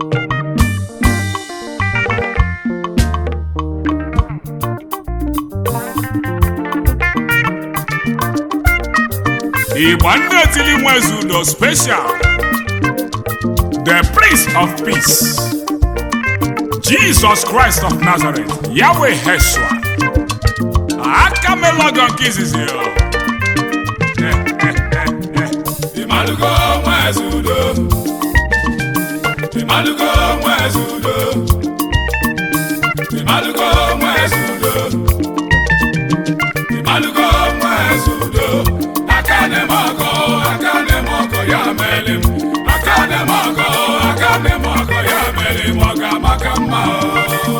igba ndị etili nwezi udo special the prince of peace jesus christ of nazareth yahweh heshua aka melogo nke izizi o. Ịmalụgo nwezi udo Ịmalụgo nwezi udo Ịmalụgo nwezi udo Ịmalụgo nwezi udo aka na-eme ọgọ aka na-eme ọgọ ya mere m aka na-eme ọgọ aka na-eme ọgọ ya mere m ọ ga-amaka mma o.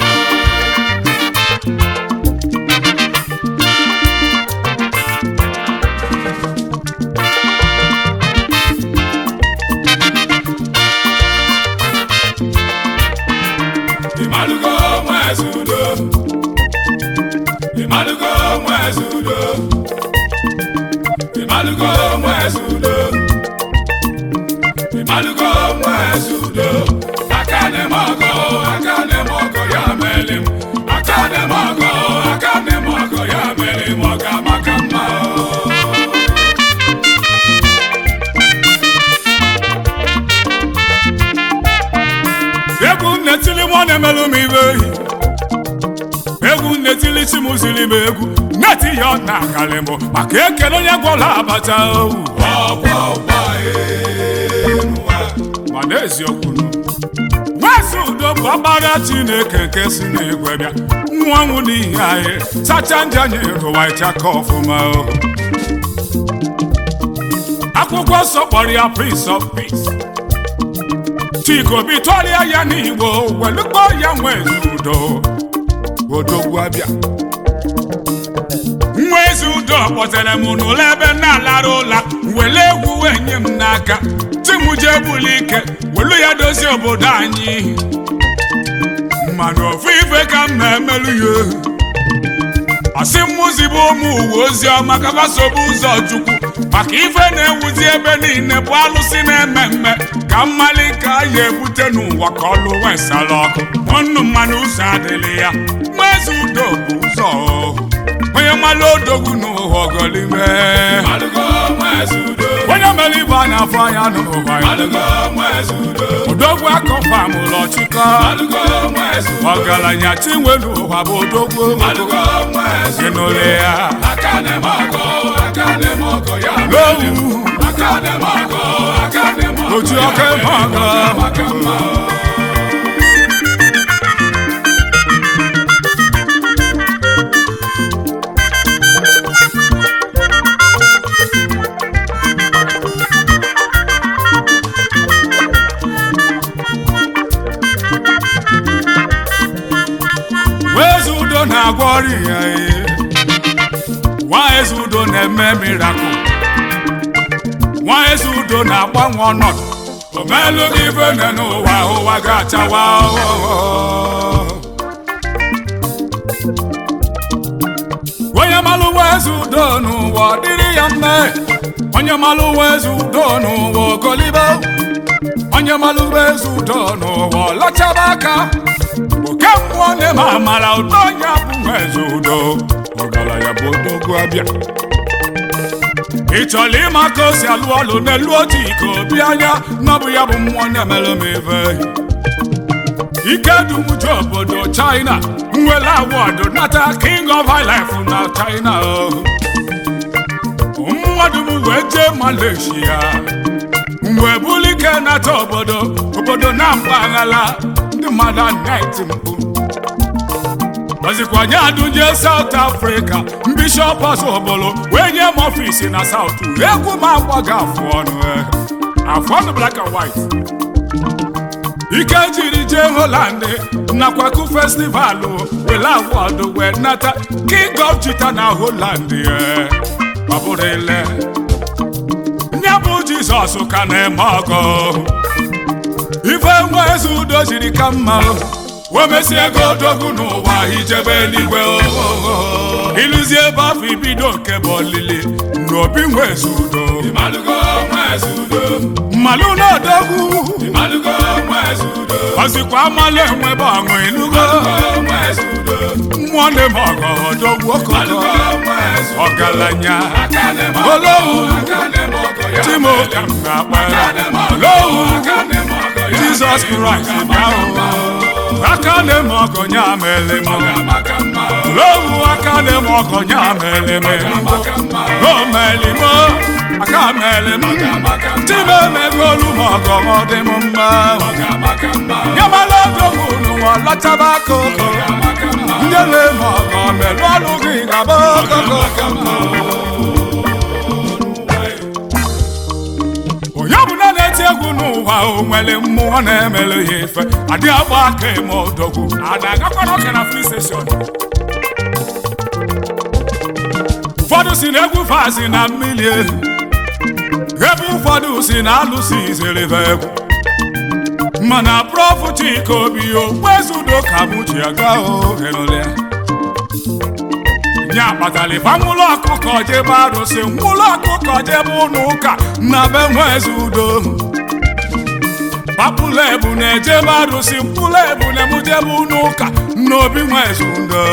Ịmalụgo nwezi udo Ịmalụgo nwezi udo Ịmalụgo nwezi udo Ịmalụgo nwezi udo aka na-eme ọgọ aka na-eme ọgọ ya mere m aka na-eme ọgọ aka na-eme ọgọ ya mere m ọ ga-amaka mma o. egwu nnetili mụ na-emelụ m ibe ehi egwu nnetili chi m ziri m egwu neti ya ọ na-akalị m maka ekele onye gwọrọ abacha owu Ọgba ọgba enụwa mana eziokwu nwezi udo bụ ọkpara chineke nke si n'igwe bịa nwa nwụ n'ihi anyị sacha ndị anyị rụwa ịchaka ọfụma o akwụkwọ nsọ kpọrọ ya prince of peace chikobi tụọrịa ya n'igbo welukpo ya nwezi udo odogwu abịa nwezi udo kpọtere m n'ụlọ ebe m na-alara ụla wele egwu wee nye m n'aka ti m jee buli ike welu ya dozie obodo anyị mmanụ ofu ife ka m na-emelụ ya asị mmụzi bụ ụmụ uwe ozi ọma ka gbasobe ụzọ chukwu maka ife na-ewuzi ebe niile bụ alụsị na-eme mme ka mmali ka a ya ebute n'ụwa ka ọlụ wesara ọkụ ọnụ mmanụ ụzọ adịghị ya nwezi udo bụ ụzọ o. onye mmalụ odogwu n'ụwa ọgọlime Ịmalụgo nwezi udo onye mere ibe a na-afọ anya n'ụwa ya Ịmalụgo nwezi udo odogwu akọfam ụlọ chịkọ Ịmalụgo nwezi udo ọgaranya chinwe n'ụwa bụ odogwu Ịmalụgo nwezi gị n'ụlọ ya aka na-eme ọgọ aka na-eme ọgọ ya n'owu aka na-eme ọgọ aka na-eme ọgọ oji ọka eme ọgọ maka mma Wezi udo na-agwọ ọrịa ya ihe nwa eze udo na-eme mirakụl nwa eze udo na-agbanwe ọnọdụ omelụ gị ife nne n'ụwa ụwa ga-achawa ọghọghọ. onye malụ wezi udo n'ụwa ọ dịrị ya mme onye malụ wezi udo n'ụwa ogolibe onye malụ wezi udo n'ụwa ọlachaba aka oke mmụọ na-eme amara ụtọ onye bụ wezi udo ọgaranya bụ odogwu abịa ị chọrọ ịma ka o si alụ ọlụ n'elu otu iko obi anya na ọ bụ ya bụ mmụọ na-emelụ m ife ike dumuju obodo china nwere awọdụ nata king of highlife na china o. mmadụ m wee jee malaysia mgbe bulike nata obodo obodo na mpaghara ndị mmadụ anaghị mkpu ozikwanye adụnje South Africa bishọp ọzọbolo wee nye m ọfisi na South egwu m agbaghị afụ ọnụ eh. afụ ọnụ black and white ike jiri jee Holland nakwa ku festival wele awọdụ wee nata king of chita na Holland eh. ọ bụrụ ile nye bụ Jizọs ka na-eme ọgọ ife nwa eze udo jiri ka mma wee mesie ego odogwu n'ụwa ijebe eluigwe ohoho ịlụzie ebe afọ ibido nke bụ olili n'obi nwe eze udo ịmalụgo nweze udo mmalụ n'odogwu ịmalụgo nweze udo ọzikwa amalụ enwebe ọṅụ ịnụgo nweze udo mmụọ ndị m ọgọ odogwu okoko ịmalụgo nweze udo ọgaranya aka na-eme Olówu. aka na-eme ọgọ ya timo ka m na-akpara aka na-eme ọgọ Olówu. aka na-eme ọgọ ya jizọs kraịst bịa o aka na-eme ọgọnye amele m maka mma lowu aka na-eme ọgọnye amele m maka mma o meli m aka mele m maka mma time emegolu m ọgọ ọ dị m mma maka mma nyamala odogwu n'ụwa lọtaba akụkụ maka mma ndị na-eme ọgọ melụ ọlụ gị gaba okoko onye ọbụla na-eti egwu n'ụwa o nwere mmụọ na-emelu ya ife adị agba aka eme odogwu a na-agakwara ọka na free session ụfọdụ si na egwu fazi na mmiri ehu ebe ụfọdụ si na alụsị izerebe egwu mana prọfụ chika obi okpuezudo ka mụ ji aga ohenụlịa nye akpatara ife nwụlọ ọkụkọ jebe arụsị nwụlọ ọkụkọ jebe ụlọ ụka na be nweze udo papụla ebu na-ejebe arụsị mkpụrụ ebu na-emujebe ụlọ ụka n'obi nweze udo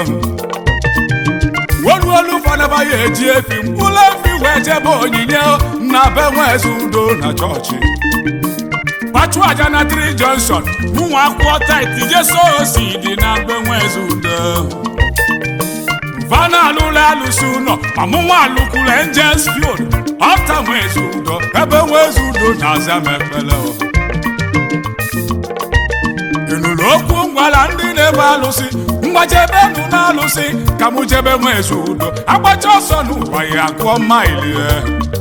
oluolu ụfọdụ ya eji efi mkpụrụ efi wee jebe onyinye na be nweze udo na chọọchị pachu aja na tri junction ụmụ akwụkwọ taiti jeso osi dị na mgbe nweze udo vana alụla alụsị ụlọ ọmụmụ alụkwuru angels field ọta nweze udo ebe nweze udo na-aza m ekpele o. ị nụrụ okwu ngwara ndị na-ebe alụsị mgbajebe nụ na alụsị ka mụ jebe nweze udo agbacha ọsọ n'ụwa ya gụọ maili ya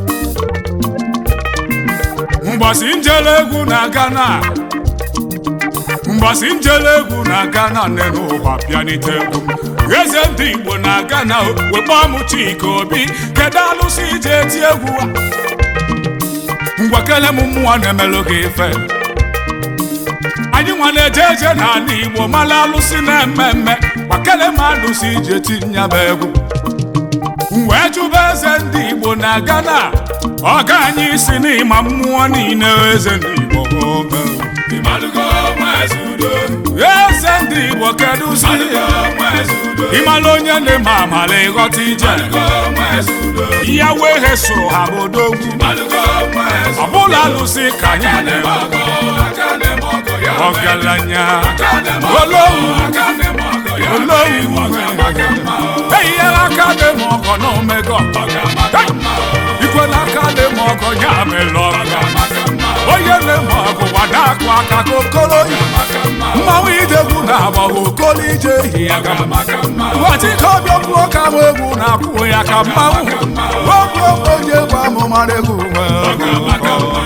mgbọsị njele egwu na Ghana mgbọsị njele egwu na Ghana nne n'ụwa bịanite egwu m eze ndị Igbo na Ghana wekpọ m Chika Obi kedu alụsị ije eti egwu a ngwakele m mmụọ na-emelụ gị ife anyị nwa na-eje eje n'ala Igbo mara alụsị na-eme mme gbakele m alụsị ije tinye m egwu m wee jụba eze ndị Igbo na Ghana ọga anyị si n'ịma mmụọ niile eze ndị Igbo oge ịmalụgo nweze udo eze ndị Igbo kedu si ịmalụgo nweze udo ịmala onye na-eme amala ịghọta ije ịmalụgo nweze udo ya wee he soro ha bụ odogwu ịmalụgo nweze ọbụla alụsị ka anyị na-eme ọgọ aka na-eme ọgọ ya ọgaranya aka na-eme Olówu. aka na-eme ọgọ ya Olówu. maka mma eyinyela aka na-eme ọgọ na omego maka mma ikwela aka na-eme ọgọ ya mere ọga maka mma onye na-eme ọgụ gbada akụ aka ka okoro yi maka mma mmanwụ idegwu na-agba okolo ije ehi ya ga maka mma Nwachike ọbịa kwuo ka m egwu na-akwụ ya ka mmanwụ okwu okwu onye egwu amụmara egwu maka mma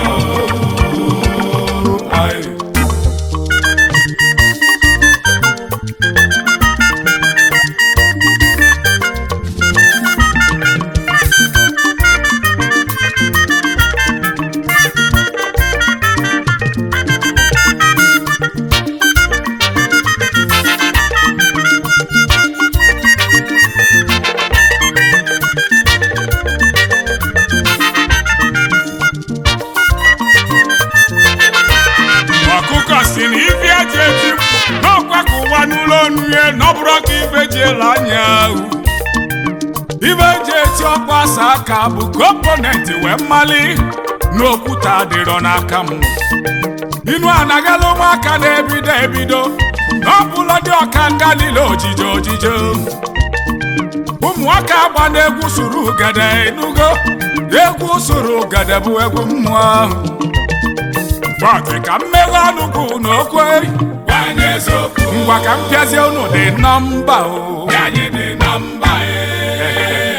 ọkụkọ si na ife eji eji n'ọkwa ka ụwa n'ụlọ onu ya n'ọbụrụ ka ife ji ele anya ahụ ife eji eti ọkwa asa aka bụ komponenti wee mmali n'okwute adịrọ n'aka m inu anagala ụmụaka na-ebido ebido n'ọbụla dị ọka nga niile ojije ojije ụmụaka agba na-egwu suru ugede enugo egwu suru ugede bụ egwu mmụọ ahụ Fọtị ka mmeghe ọnụ gị unu okwe Anyị eziokwu ngwa ka m pịazie unu dị nọmba o anyị dị na mba ee.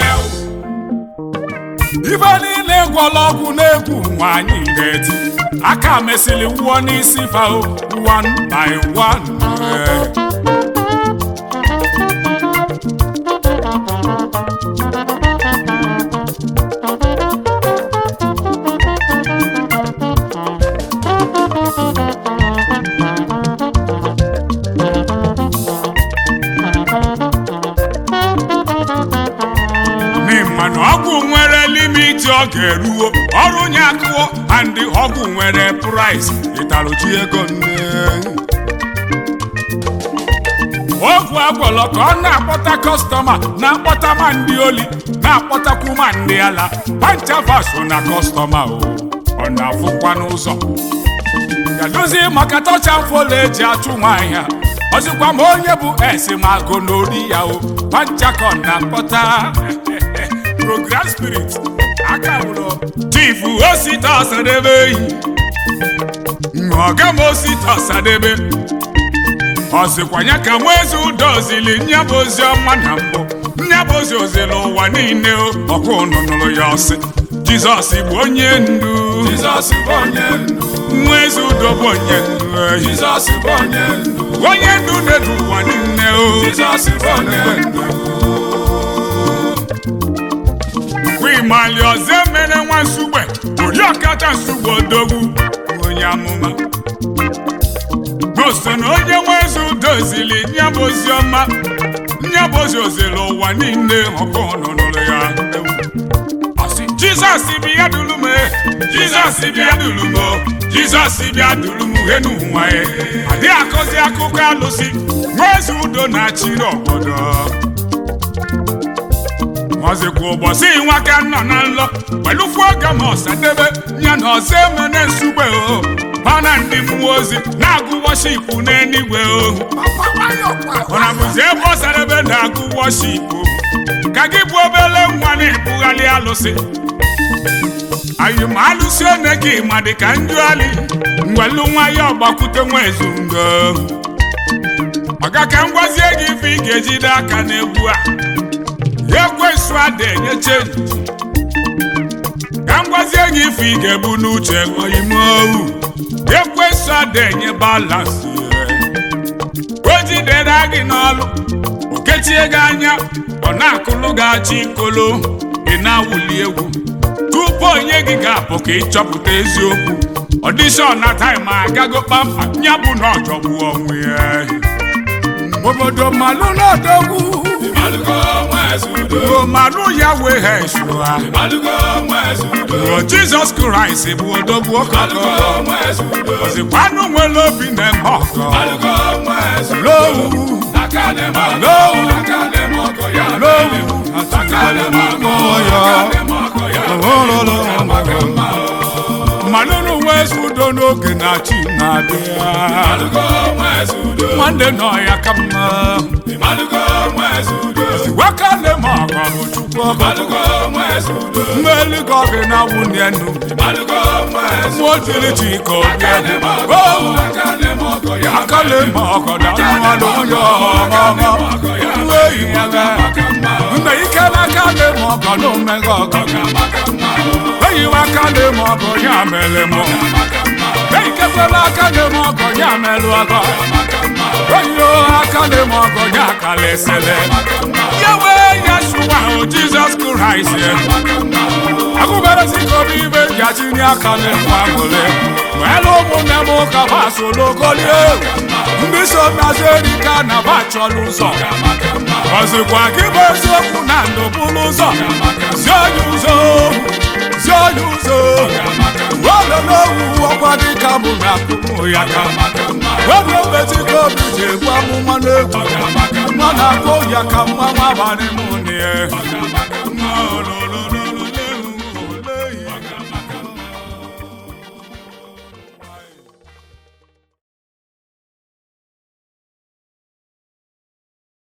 ife niile gwọla ọgwụ na-egwu nwa anyị ga-eti aka mesịrị wụọ n'isi fao one by one Eh. n'ịma na ọgwụ nwere limit ntị ọ ga-eruo ọrụ nye akụọ andị ọgwụ nwere price ịtaruchi ego nne ogwu agwọlọ ka ọ na-akpọta kọstọma na-akpọta ma ndị oli na-akpọtakwu ma ndị ala panchavaso na kọstọma o ọ na-afụkwa n'ụzọ gadozi maka tọcha mfola eji achụ nwaanyị a ọzịkwa ma onye bụ esi ma go n'ori ya o panchakọ na-akpọta program spirit aka wụrụ chifu osita ọsadebe eyi ọga m osita ọsadebe ọ sịkwa ya ka nwa eze ụda ozili nya bụ ozi ọma na mbụ nya bụ ozi ozili ụwa niile ọkụ ụnụ nụrụ ya ọsị jizọs bụ onye ndu Jizọs bụ onye ndu nwa eze udo bụ onye ndu ehi. Jizọs bụ onye ndu onye ndu na-edu ụwa niile o Jizọs bụ onye ndu wimali ọzọ emere nwa nsugbe oriọkacha nsugbe odogwu onye amụma n'oso na onye nwe eze udo zili nya bụ ozi ọma nya bụ ozi ozili ụwa niile ọkụ nụnụrụ ya ewu. Ọ sị, jizọs bịa duru m e, jizọs bịa duru m o, jizọs bịa duru m he n'ụwa e adịghị akọzi akụkọ alụsị nwa eze udo na-achịrị obodo ọzịkwa ụbọchị nwa ka nọ na nlọ kpelụkwu oge ma ọsadebe ya na ọzọ emene nsugbe o ha na ndị mmụọ ozi na-agụ wọshipụ n'eluigwe o ọ na bụzi ebe ọsadebe na-agụ wọshipụ ka gị bụ obele nwa na-ebugharị alụsị anyị ma alụsị one gị ma dị ka njụali ngwelu nwa ya ọgbakwute nwa ezungo ọga ka m gwazie gị ife ị ga-ejide aka n'egwu a ekwensu ada enye chenji ka m gwazie gị ife ị ga-ebu n'uche oyime ohu ekwensu ada enye balansị o jidere gị n'ọlụ o kechie gị anya ọ na-akụlụ gị achị ikolo ị na-awụli egwu tupu onye gị ga-apụ ka ịchọpụta eziokwu ọdishọn na taịm agago kpamkpam ya bụ na ọjọgbu onwe ya obodo malụ n'odogwu Ịmalụgo nwa eze udo omalu ya wee ha esua Ịmalụgo nwa eze udo o jizọs kraịst bụ odogwu Ịmalụgo ọkọkọ nwa eze udo ozikwanụ nwere obi na-eme ọkọ Ịmalụgo nwa eze udo lowu Aka na-eme ọgọ Lowu. Aka na-eme ọgọ ya lowu Aka na-eme ọgọ ya Aka na-eme ọgọ ya Amaka mma mmanụ nwe ezi udo n'oge na chi na-abịa Ịmalụgo nwa eze udo nwanne nọ ya ka mma Ịmalụgo nwa eze udo wakale ma ọgọ bụ chukwu ọkọ Ịmalụgo nwa eze udo mmeli ka ọ gị na nwunye nnu Ịmalụgo nwa eze mmụọ tiri chi ka obi Aka na-eme ọgọ Aka na-eme ọgọ ya akale ma ọgọ na mmadụ onye ọma nwe yi ya ga Amaka mma mgbe ike n'aka dị m ọgọ na omega ọgọ Amaka mma eyiwe aka dị m ọgọ ya mere m Amaka mma eikekwela aka dị m ọgọ ya merụ ọgọ eyiyo aka dị m ọgọ ya kalesele ya wee ya sụwa o jizọs kraịst agụberezi ka obi ibe jachini aka n'ịkwa nwere nwere ụmụnne m ụka basologolie ndị so nazi erika na ba chọrọ ụzọ ọzịkwa gị bụ eziokwu na ndụ bụrụ ụzọ zi onye ụzọ zi onye ụzọ ololowu ọkwa dịka mụ na akụmụ ya ka webe obetiko obi ji egbu amụma n'egwu nwa na-akpọ ya ka mma nwa abalị mụ na ya